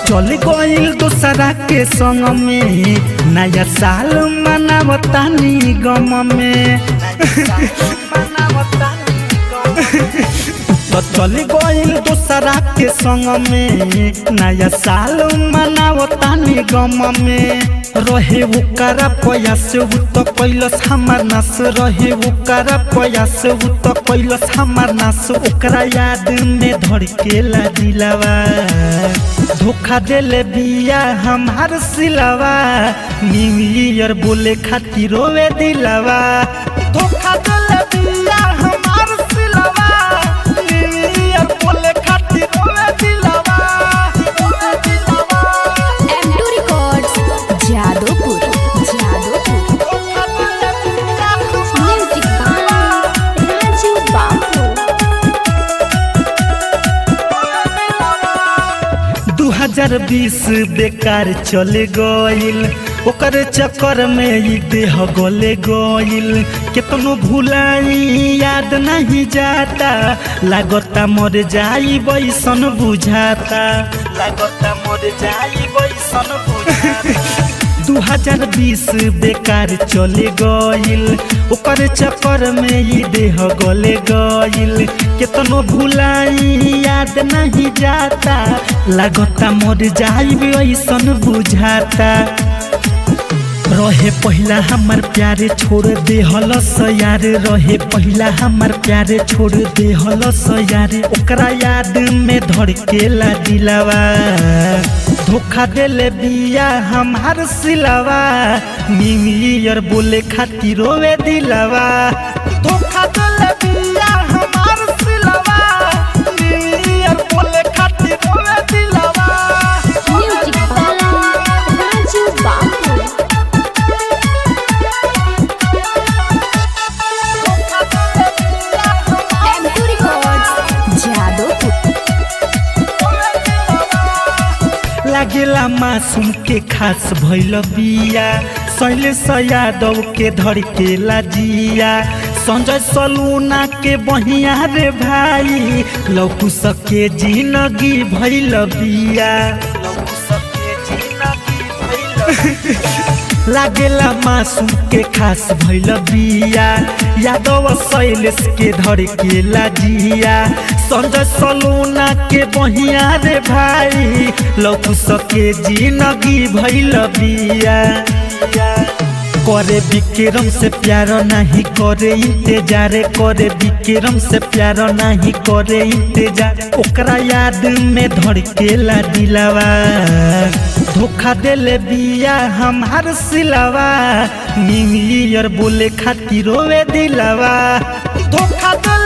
चल गइल दूसरा के संग में नया साल मनावतानी गम में तो चल गइल दूसरा के संग में नया साल मनावतानी गम में रहे ओकरा प्रयास उ तो कैलस हमार नास रहे ओकरा प्रयास उ तो कैलस हमार नास ओकरा याद में धड़केला दिलावा धोखा देले बिया हमार सिलावा न्यू ईयर बोले खातिर रोवे दिलावा धोखा देले बिया हमार सिलावा न्यू ईयर बोले खातिर रोवे दिलावा रोवे दिलावा M2 Records, Jadopur, Jadopur. धोखा देले बिया Music by Raju Babu. 2020 बेकार चले गइल ओकर चक्कर में ई देह गले गइल केतनो भुलाई याद नहीं जाता लागता मर जाई बैसन बुझाता लागता मर जाई बैसन बुझाता 2020 बेकार चले गइल ओकर चक्कर में ई देह गले गइल केतनो भुलाई याद नहीं जाता लागता मर जाई ऐसन बुझाता रहे पहिला हमार प्यारे छोड़ दे हलस यार रहे पहिला हमार प्यारे छोड़ दे हलस यार ओकरा याद में धड़केला दिलावा धोखा देले बिया हमार सिलावा न्यू ईयर बोले खातिर रोवे दिलावा धोखा देले बिया हमार सिलावा न्यू ईयर बोले खातिर रोवे दिलावा Music by Raju Babu. M2 Records, Jadopur. लागेला मासूम के खास भैल बिया शैलेश यादव के धड़केला जिया संजय सलूना के बहिया रे भाई लौकू सके जिंदगी भैल बिया लौकू सके जिंदगी भइल लागेला मासूम के खास भैल बिया यादव शैलेश के धड़केला जिया संजय सलूना के बहिया रे भाई लौकू सके जिंदगी भैल बिया करे विक्रम से प्यार नहीं करे इंतजार करे विक्रम से प्यार नहीं करे इंतजार ओकरा याद में धड़केला दिलावा धोखा देले बिया हमार सिलावा न्यू ईयर बोले खातिर रोवे दिलावा धोखा देले